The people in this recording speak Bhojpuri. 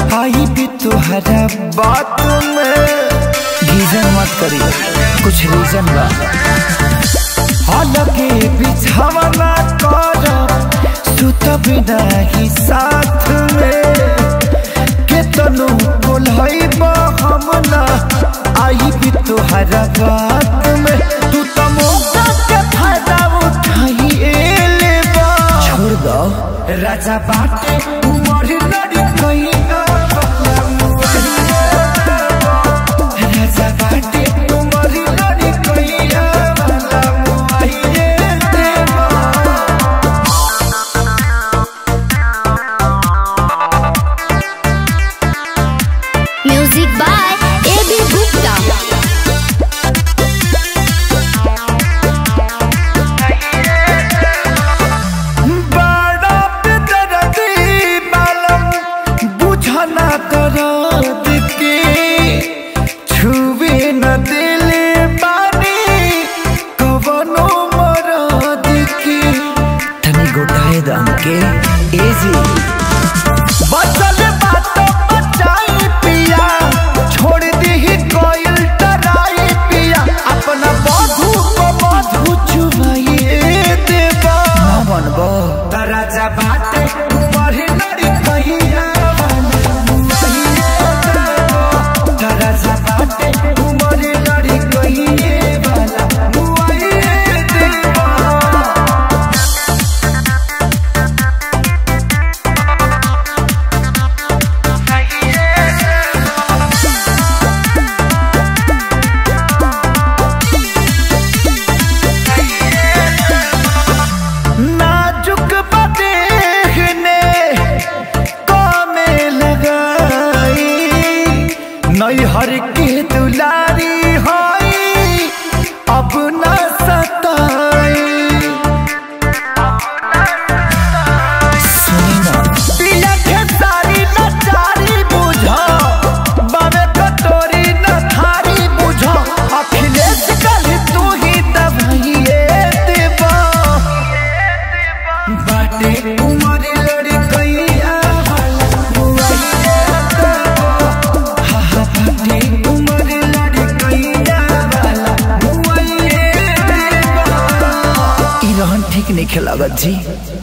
आई भी तुहरा बात में गीजन मत करी कुछ रीजन बा अलगे बिछावना कर सुत बिना ही साथ में केतनो बोलई हम ना आई भी तुहरा बात में तू तो मौका के फायदा उठाई एले बा छोड़ दो राजा बाटे उमर लड़ी कहीं राजा बाटे उमर लड़ी कहीं वाला मुआइए देवा music by A B Gupta बड़ा बेदर्दी मालूम बुझना दर्द के छुए न दिले बानी कवनो मरद के तनी गोटाए दम के एजी बचल बात बचाई पिया छोड़ दी कोयल डराई पिया अपना बधू को बधू चुमाइए देवा ना बनबो राजा बाटे ऊपर लड़ी कहिया राजा बाटे ऊपर लड़ी कहिए वाला मुआइए देवा नाजुक बदेहने कामे लगाई नैहर के दुलारी होई अब न सताई सुनी ना पिया के सारी नचारी बुझा बावे कटोरी न थारी बुझा अखिलेश कल तू ही दवाइए देवा बाटे उमर लड़ी कैया वाला बुआइया देवा। हा हा बाटे उमर लड़ी कैया वाला बुआइया देवा। ई रहन ठीक नहीं खेलागत जी